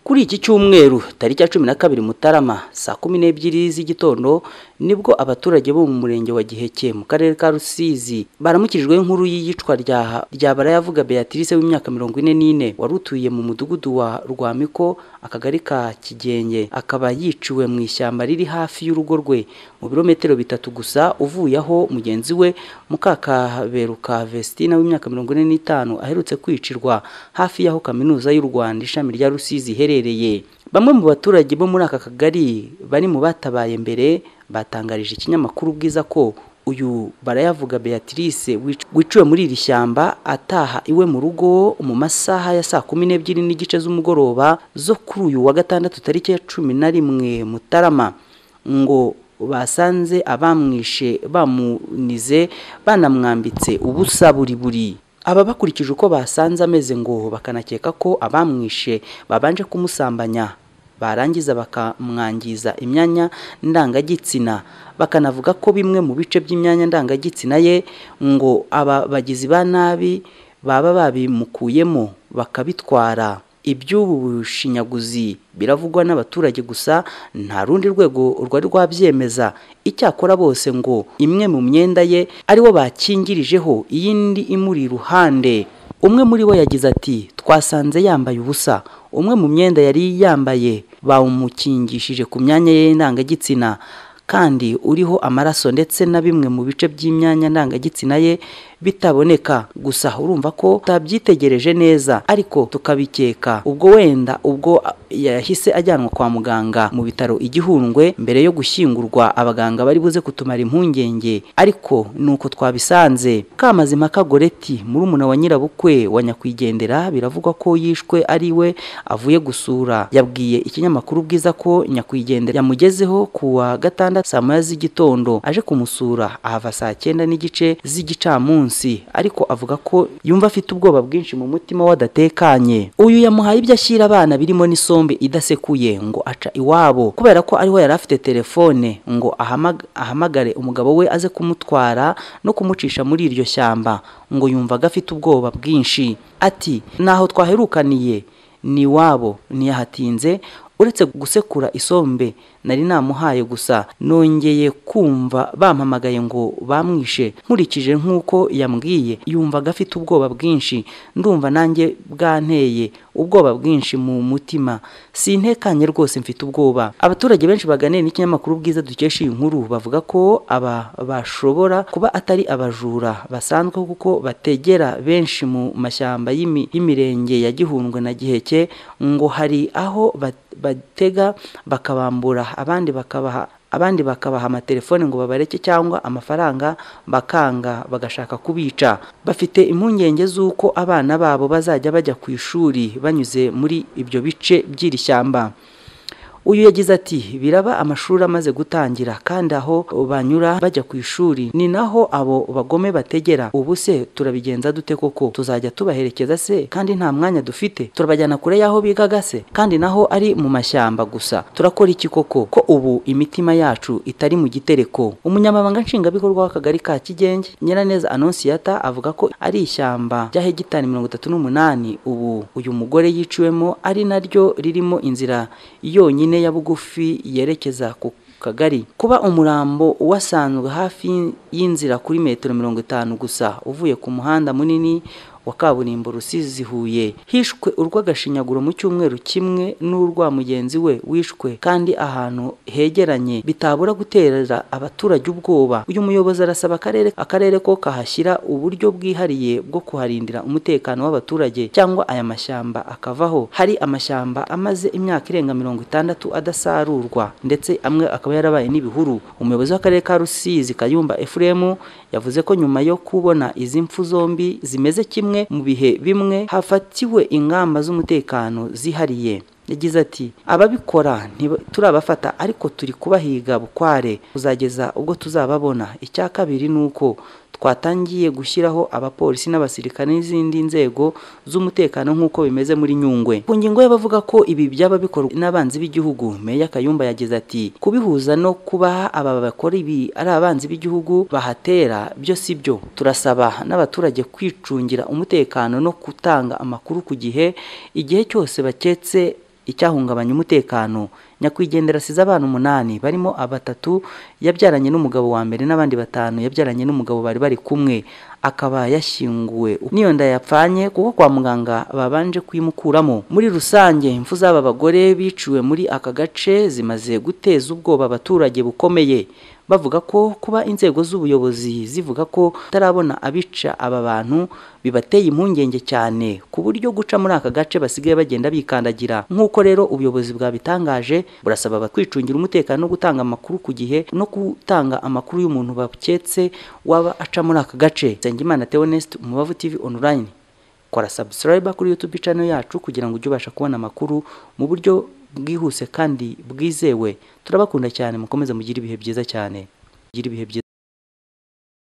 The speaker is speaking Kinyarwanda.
kuri iki cyumweru tariki ya cumi na kabiri mutarama saa kumi n'ebyiri z'igitondo nibwo abaturage bo mu murenge wa giheke mu karere ka rusizi baramukijwe nkuru y'iyicwa rya rya barayavuga beatrice w'imyaka mirongo ine n'ine wari utuye mu mudugudu wa rwamiko akagari ka kigenge akaba yiciwe mu ishyamba riri hafi y'urugo rwe mu birometero bitatu gusa uvuye aho mugenzi we mukakaberuka vestina w'imyaka mirongo ine n'itanu aherutse kwicirwa hafi y'aho kaminuza y'u rwanda ishami rya rusizi iherereye bamwe mu baturage bo muri aka kagari bari mu batabaye mbere batangarije ikinyamakuru bwiza ko uyu barayavuga beatrice wiciwe muri iri shyamba ataha iwe mu rugo mu masaha ya saa kumi n'ebyiri n'igice z'umugoroba zo kuri uyu wa gatandatu tariki ya cumi na rimwe mutarama ngo basanze abamwishe bamunize banamwambitse ubusa buri buri aba bakurikije uko basanze ameze ngo bakanakeka ko abamwishe babanje kumusambanya barangiza bakamwangiza imyanya ndangagitsina bakanavuga ko bimwe mu bice by'imyanya ndangagitsina ye ngo aba bagizi ba nabi baba babimukuyemo bakabitwara iby'ubu bushinyaguzi biravugwa n'abaturage gusa nta rundi rwego rwari rwabyemeza icyakora bose ngo imwe mu myenda ye ariwo bakingirijeho iyindi imuri iruhande umwe muri bo yagize ati twasanze yambaye ubusa umwe mu myenda yari yambaye bawumukingishije ku myanya ye ndangagitsina kandi uriho amaraso ndetse na bimwe mu bice by'imyanya ndangagitsina ye bitaboneka gusa urumva ko utabyitegereje neza ariko tukabikeka ubwo wenda ubwo yahise ajyanwa kwa muganga mu bitaro igihundwe mbere yo gushyingurwa abaganga bari buze kutumara impungenge ariko nuko twabisanze kamazima kagoreti murumuna wa nyirabukwe wa nyakwigendera biravugwa ko yishwe ari we avuye gusura yabwiye ikinyamakuru bwiza ko nyakwigendera yamugezeho kuwa gatandatu saa moya z'igitondo aje kumusura ahava saa cyenda n'igice z'igicamunsi ariko avuga ko yumva afite ubwoba bwinshi mu mutima wadatekanye uyu yamuhaye ibyo ashyira abana birimo n'isombe idasekuye ngo aca iwabo kubera ko ariho yari afite telefone ngo ahamagare umugabo we aze kumutwara no kumucisha muri iryo shyamba ngo yumvaga afite ubwoba bwinshi ati naho twaherukaniye ni iwabo ntiyahatinze uretse gusekura isombe nari namuhaye gusa nongeye kumva bampamagaye ngo bamwishe nkurikije nk'uko yambwiye yumvaga afite ubwoba bwinshi ndumva nanjye bwanteye ubwoba bwinshi mu mutima si intekanye rwose mfite ubwoba abaturage benshi baganira n'ikinyamakuru bwiza dukesha iyi nkuru bavuga ko aba bashobora kuba atari abajura basanzwe kuko bategera benshi mu mashyamba y'imirenge ya gihundwe na giheke ngo hari aho batega bakabambura abandi bakabaha abandi bakabaha amatelefone ngo babareke cyangwa amafaranga bakanga bagashaka kubica bafite impungenge z'uko abana babo bazajya bajya ku ishuri banyuze muri ibyo bice by'iri shyamba uyu yagize ati biraba amashuri amaze gutangira kandi aho banyura bajya ku ishuri ni naho abo bagome bategera ubu se turabigenza dute koko tuzajya tubaherekeza se kandi nta mwanya dufite turabajyana kure y'aho bigaga se kandi naho ari mu mashyamba gusa turakora iki koko ko ubu imitima yacu itari mu gitereko umunyamabanga nshingwabikorwa w'akagari ka kigenge nyiraneza anonsiyata avuga ko ari ishyamba rya hegitari mirongo itatu n'umunani ubu uyu mugore yiciwemo ari naryo ririmo inzira yonyine ya bugufi yerekeza ku kagari kuba umurambo wasanzwe hafi y'inzira kuri metero mirongo itanu gusa uvuye ku muhanda munini wa kaburimbo rusizi huye hishwe urw'agashinyaguro mu cyumweru kimwe n'urwa mugenzi we wishwe kandi ahantu hegeranye bitabura gutera abaturage ubwoba uyu muyobozi arasaba akarere akarere ko kahashyira uburyo bwihariye bwo kuharindira umutekano w'abaturage cyangwa aya mashyamba akavaho hari amashyamba amaze imyaka irenga mirongo itandatu adasarurwa ndetse amwe akaba yarabaye n'ibihuru umuyobozi w'akarere ka rusizi kayumba efuremu yavuze ko nyuma yo kubona izi mfu zombi zimeze kimwe mu bihe bimwe hafatiwe ingamba z'umutekano zihariye yagize ati ababikora turabafata ariko turi kubahiga bukware kuzageza ubwo tuzababona icya kabiri ni uko twatangiye gushyiraho abapolisi n'abasirikare n'izindi nzego z'umutekano nk'uko bimeze muri nyungwe ku ngingo ye bavuga ko ibi byaba bikorwa n'abanzi b'igihugu meya kayumba yagize ati kubihuza no kubaha aba bakora ibi ari abanzi b'igihugu bahatera byo si byo turasaba n'abaturage kwicungira umutekano no gutanga amakuru ku gihe igihe cyose baketse icyahungabanya umutekano nyakwigendera asize abana umunani barimo abatatu yabyaranye n'umugabo wa mbere n'abandi batanu yabyaranye n'umugabo bari bari kumwe akaba yashyinguwe niyo nda yapfanye kuko kwa muganga babanje kuyimukuramo muri rusange impfu z'aba bagore biciwe muri aka gace zimaze guteza ubwoba abaturage bukomeye bavuga ko kuba inzego z'ubuyobozi zivuga ko tarabona abica aba bantu bibateye impungenge cyane ku buryo guca muri aka gace basigaye bagenda bikandagira nk'uko rero ubuyobozi bwabitangaje burasaba abatwicungira umutekano no gutanga amakuru ku gihe no gutanga amakuru y'umuntu baketse waba aca muri aka gace Nsengimana Theoneste Umubavu TV online kora subscribe kuri YouTube channel yacu kugira ngo ujye ubasha kubona amakuru mu buryo bwihuse kandi bwizewe turabakunda cyane mukomeze mugire ibihe byiza cyane mugire ibihe byiza